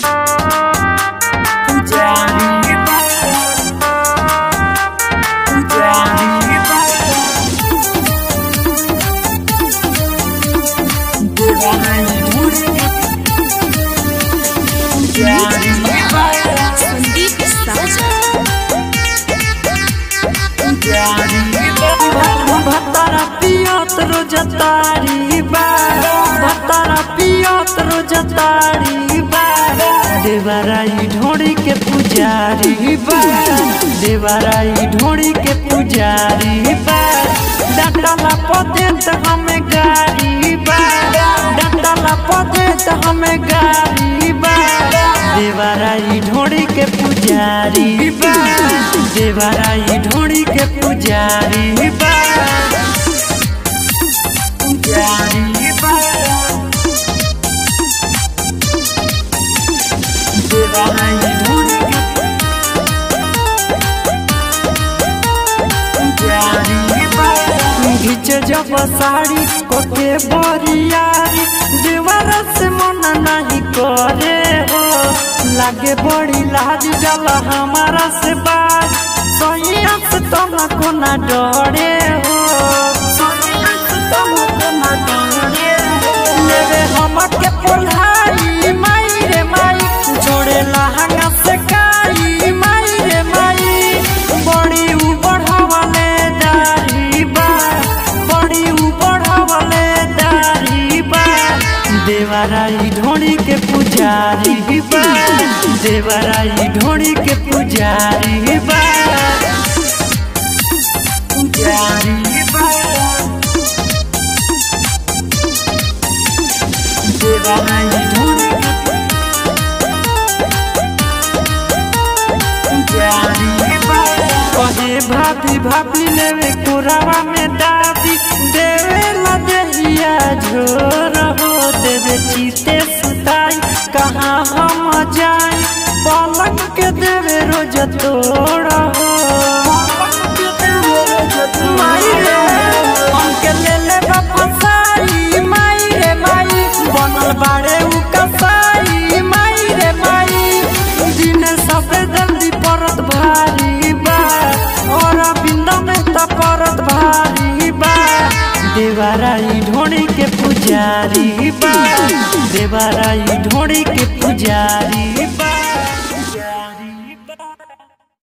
पुजारी बा पुजारी बा पुजारी पुजारी बा संदीप साजा भतारा पियत रोज तारी बा भतारा पियत रोज तारी बा देवराई ढोड़ी के पुजारी बा देवराई ढोड़ी के पुजारी बा डंडला पदे त हमें गाड़ी बा डंडला पदे त हमें गाड़ी बा देवराई ढोड़ी के पुजारी बा देवराई ढोड़ी के पुजारी बा पुजारी बा देवराई ढोड़ी के पुजारी बा घिचे जब साड़ी कोके बरियारी देवर से मन नहीं करे हो लागे बड़ी लाज जल हमारा से बाज सैया से तुमको ना डरे हो सैया से तुमको ना डरे हो लेवे हमके पुल्हाई माई रे माई जोड़े लहंगा से काई माई रे माई बड़ी ऊ बढ़ावले दाढ़ी बा बड़ी ऊ बढ़ावले दाढ़ी बा देवराई ढोड़ी के पुजारी बा देवराई ढोड़ी के पुजारी बा पुजारी बा देवराई ढोड़ी के कहे भाभी भाभी लेवे कोरावा में दादी देवे ला दहिया झोर हो देवे चीते सुताई कहाँ हम जाई पलंग के देवे रोज तोड़ हो माई रे, हमके ले ले बा फसाई माई रे माई बनल बाड़े उ कसाई माई रे माई दिन सबे जल्दी परत भारी बा और बिंद में त परत भारी बा देवराई ढोड़ी के पुजारी बा देवराई ढोड़ी के पुजारी बा